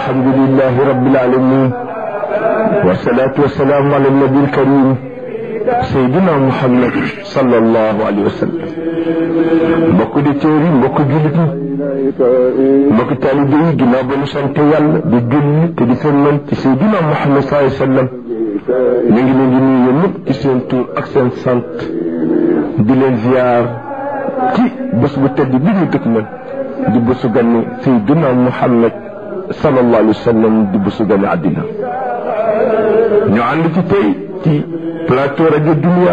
الحمد لله رب العالمين والصلاة والسلام على النبي الكريم سيدنا محمد صلى الله عليه وسلم mbokk di téeri mbokk jullit ñi mbokk taalibe yi ginnaaw ba ñu sant yàlla di julli te di sëlmal ci Seydina Muhammad sallallahu alayhi wa sallam ñu ngi leen di nuyu ñëpp ci seen tur ak seen sant di leen ziar ci bés bu tedd bi ñu dëkk man di bésu ganni Seydina Muhammad sallallahu alayhi wa sallam di bésu ganni àddina ñu ànd ci tey ci plateau rajo Dunia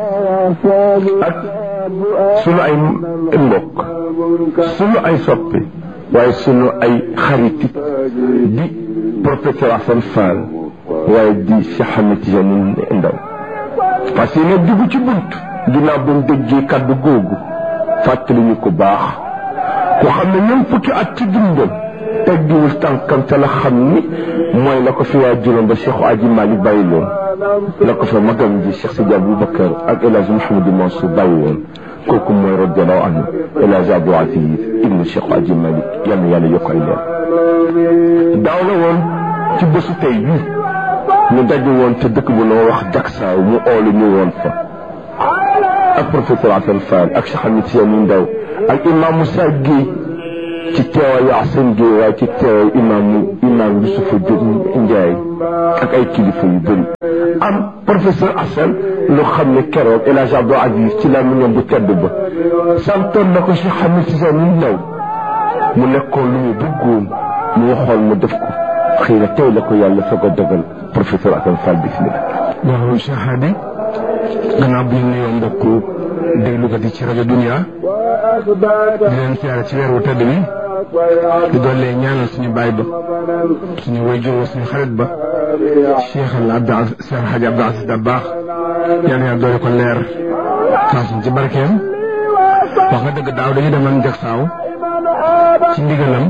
ak sunu ay mbokk sunu ay soppe waaye sunu ay xarit di professeur Assane Fall waaye di Cheikh Ahmed Tidiane Ndaw parce que nag dugg ci bunt ginnaaw ba mu déggee kaddu googu fàttali ñu ko baax ku xam ne ñoom fukki at ci dundam teggiwul tànkam te la xam ni mooy la ko fi waa juróom ba Cheikh Aji Malick bàyyi loon la ko fa magam ji Cheikh Sidi Aboubacar ak El Hadj Mouhamadou Mansour bàyyi woon kooku mooy radiallahu anhu El Hadj Abdou Aziz ibnu Cheikh Aji Malick yal na yàlla yokk ay leer daaw la woon ci bésu tey bii ñu daje woon te dëkk bu noo wax Daksaaw mu oolu ñu woon fa ak professeur Assane Fall ak Cheikh Ahmed Tidiane Ndaw ak imam Moussa Guèye ci teewaayu Assane Guèye waaye ci teewaayu imaamu imaam Youssoufa Diop Ndiaye ak ay kilifa yu bëri am professeur Assane lu xam ne keroog El Hadj Abdou Aziz ci la ñoom bu tedd ba santoon na ko Cheikh Ahmed Tidiane Ndaw mu nekkoon lu mu bëggoon mu waxoon mu def ko xëy na tey la ko yàlla soog a dogal professeur Assane Fall bismillah waaw Cheikh Hadi gannaaw bi ñu nuyoo mbokku déglukat yi ci rajo Dunia di leen siyaare ci weer wu tedd bi di doole ñaanal suñu baay ba suñu wayjur suñu xarit ba Cheikh al Abdou Aziz Cheikh El Hadj Abdou Aziz Dabakh yal na doole ko leer taasuñ ci barkeem wax nga dëgg daaw dañu demoon Jaksaaw ci ndigalam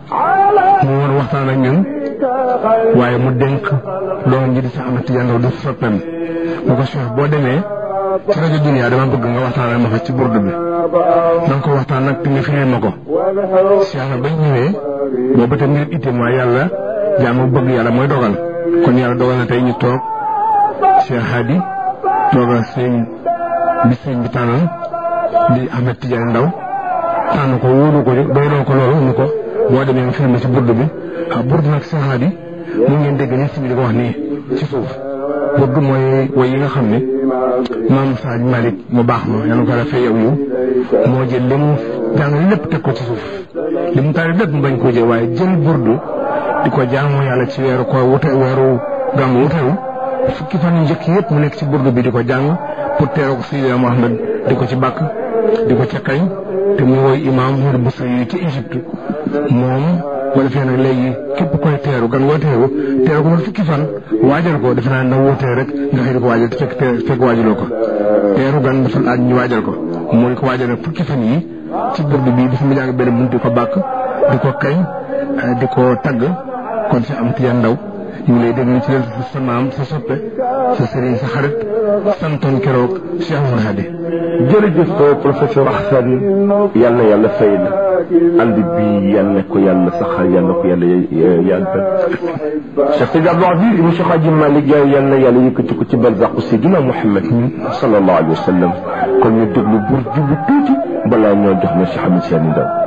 mu woon waxtaan ak ñun waaye mu dénk doom ji di Cheikh Ahmed Tidiane Ndaw di soppeem bu ko Cheikh boo demee ci rajo Dunia dama bëgg nga waxtaan ak ma fa ci burdu bi na nga ko waxtaan nag te nga firil ma ko Cheikh na bañ ñëwee boobu te mbir itte mooy yàlla jaamu bëgg yàlla mooy dogal kon yàlla dogal na tey ñu toog Cheikh Hadi toogal sëñ bi sëñ bi tànnal di Ahmed Tidiane Ndaw tànn ko wóolu ko doyloo ko loolu ñu ko boo demee nga firil ma ci burdu bi ah burdu nag Cheikh Hadi mu ngeen dégg ni si bi di ko wax nii ci suuf burdu mooy woy yi nga xam ne maam Saaj Malick mu baax ma yàlla ko rafet yow yow moo jël li mu jàng lépp teg ko ci suuf li mu taal lépp mu bañ koo jël waaye jël burdu di ko jaamoo yàlla ci weeru ko wute weeru gàmmu wutewu fukki fan yu njëkk yëpp mu nekk ci burdu bi di ko jàng pour teeroo ko Seydina Mohamed di ko ci bàkk di ko ca kañ te muy woy imaam Mouride Boussa yi ci Égypte moom wala fee nag léegi képp koy teeru gan woo teeru teeru ko man fukki fan waajal ko defe naa na wootee rek nga xëy di ko waajal te fekk fekk waajaloo ko teeru gan dafa laaj ñu waajal ko moo di ko waajal nag fukki fan yi ci burdu bi dafa mu jàng benn bunt di ko bàkk di ko kañ di ko tagg kon si am Tidiane Ndaw ñu ngi lay déglu ci leen sa maam sa soppe sa sëriñ sa xarit santoon keroog Cheikh Oumar Hadi jërëjëf professeur Assane yal na yàlla fay la ànd bi yal na ko yàlla saxal yal na ko yàlla yàggal Cheikh Sidi Abdou Aziz ibn Cheikh Hadji Malick Yaay yal na yàlla yëkkati ko ci barzaqu Seydina Muhammad sallallahu alayhi wa sallam kon ñu déglu bur jubu tuuti balaa ñoo jox na Cheikh Ahmed Tidiane Ndaw